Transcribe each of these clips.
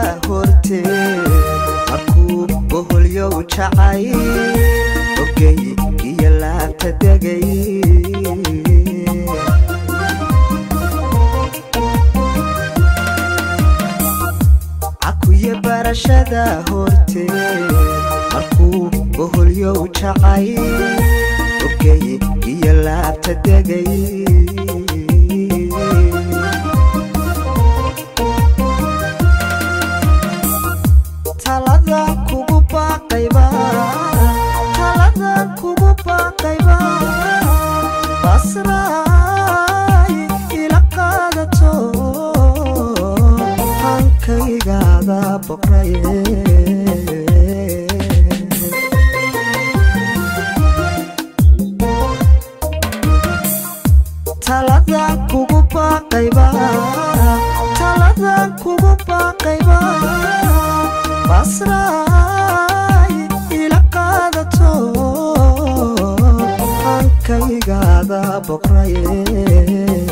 horteed markuu boholyow jacay ogay iyo laabta degay cakuye barashada horteed markuu boholyow jacay ogay iyo laabta degay talada kugu baaqayba talada kugu baaqayba basraay ila qaadato hankaygaada boqraye talada kugu baaqayba talada kugu baaqayba basraay ila qaadato hankaygaada boqraye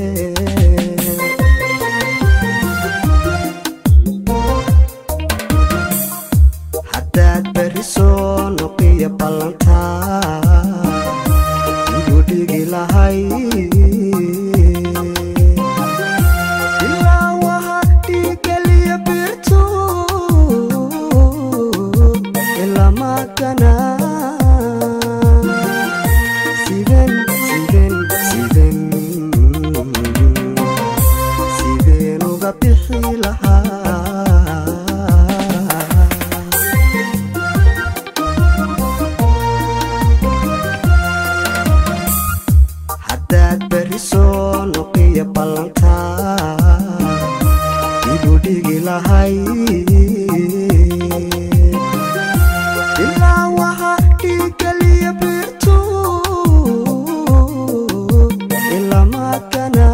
haddaad berri soo noqiyo ballantaa igu dhigi lahay ilaa waha dhiigeliya birtu ilamakana siden siden siden sideen uga bixi lahaa haddaad berri soo noqiyo ballantaa igu dhigi lahay ilaa waha dhiigeliya birtu ilamakana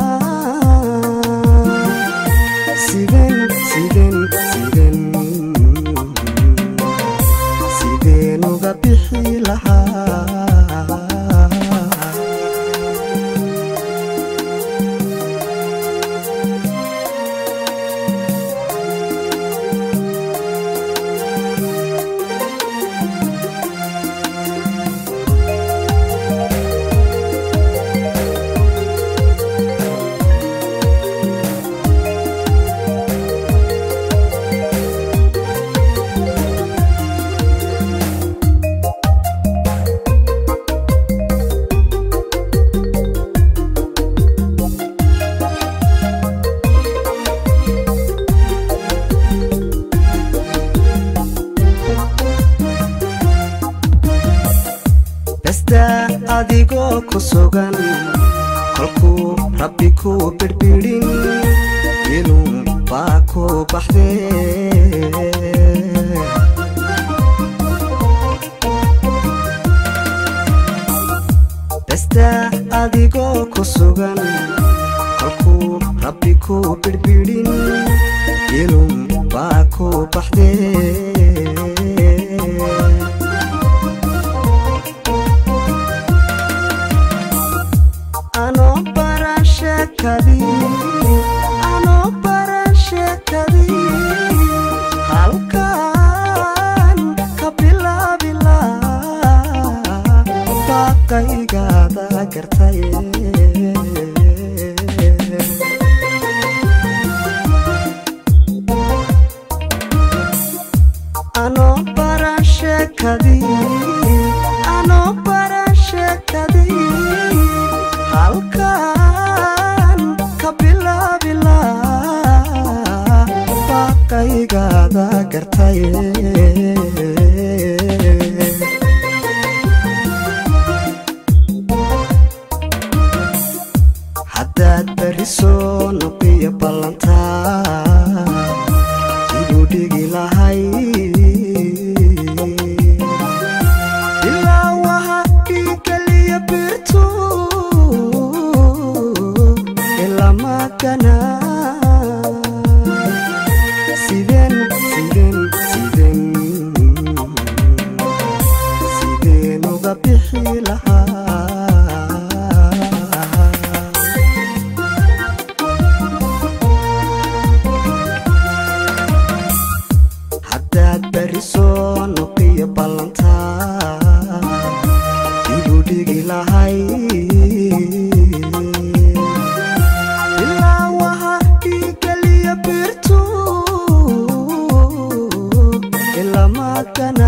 siden siden siden sideen uga bixi lahaa besta adigoo ku sugan kolkuu rabbi ku birbidhin inuu baa ku baxdee besta adigoo ku sugan kolkuu rabbi ku birbidhin inuu baa ku baxdee anoo baran sheekadii anoo baran sheekadii halkan ka bilaabila baaqaygaada gartay anoo baran sheekadii anoo baran sheekadii halkan ka bilaabila baaqaygaada gartay haddaad berri soo noqiyo ballantaa igu dhigi lahay ilaa waha dhiigeliya birtu ilamakana sideen sideen sideen sideen uga bixi lahaa berisoo nuqiyo ballantaa igu dhigi lahay ilaa waha dhiigaliyo birtu ilamaadkana